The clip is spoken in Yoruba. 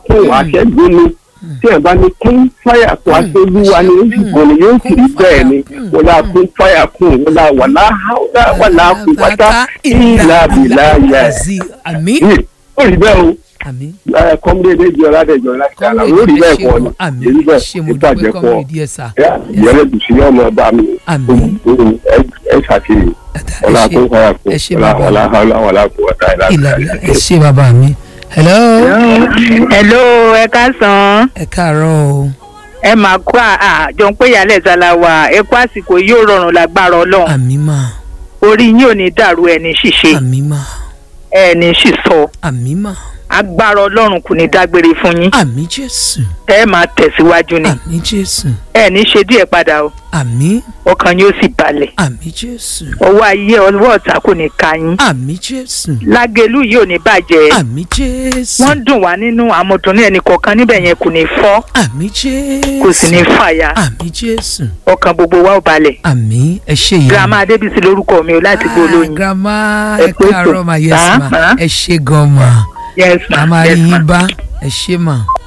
kún àṣẹgun ni tí ẹ bá ní kún fáyà kún aṣojú ni oṣù ni yóò sì rí bẹ́ẹ̀ ni wọn là kún fáyà kún wọn là wà láhàúdà wà láàkú wáta ìlà bìlà yẹ àmì ó rí bẹ́ẹ̀ o àmì kọ́mídéédé di ọ̀làdẹ̀jọ́ láti kàlà ó rí bẹ́ẹ̀ pọ̀ ni àmì èyí bẹ́ẹ̀ ṣe mo ìbàjẹ́ dúpẹ́ pọ̀ kọ́mídìí ẹ̀ sà ìyẹlẹ bùsùn ní ọmọ ọba mi Àmín. ẹ ṣàkíyè ọlá kún fáyà kún ẹ ṣe ọlá bàbá ọlá ọlá ọlá kún wáta ìlà ìlànà ẹ ṣe bàbá mi hello hello ẹ káàsán ẹ káàárọ̀ o ẹ máa kó àjọ ń pé ìyálẹ̀ ṣàlàwà ẹ kó àsìkò yóò rọrùn lágbára ọlọ́run àmì mà orí yín ò ní dàrú ẹni ṣìṣe àmì mà ẹni ṣìṣọ àmì mà agbára ọlọ́run kò ní dágbére fún yín àmì jésù ẹ máa tẹ̀síwájú ni àmì jésù ẹ ní ṣe díẹ̀ padà o àmì ọkàn yóò sì balẹ̀ àmì jésù ọwọ́ ayé ọwọ́ ọ̀tá kò ní ka yín àmì jésù lágẹ̀lú yìí ò ní bàjẹ́ àmì jésù wọ́n ń dùn wá nínú àmọ̀dùnú ẹnì kọ̀ọ̀kan níbẹ̀ yẹn kò ní fọ́ àmì jésù kò sì ní fàya àmì jésù ọkàn gbogbo wa ò balẹ̀ àmì ẹ ṣe yìí girama adébísí lórúkọ mi ò láti gbó lóyún grandma Ẹ ẹ pé káàárọ̀ tó. ma yes Ah, ma ah. ẹ ṣe gan ma yes a ma máa yes rí ma yín bá ẹ ṣe ma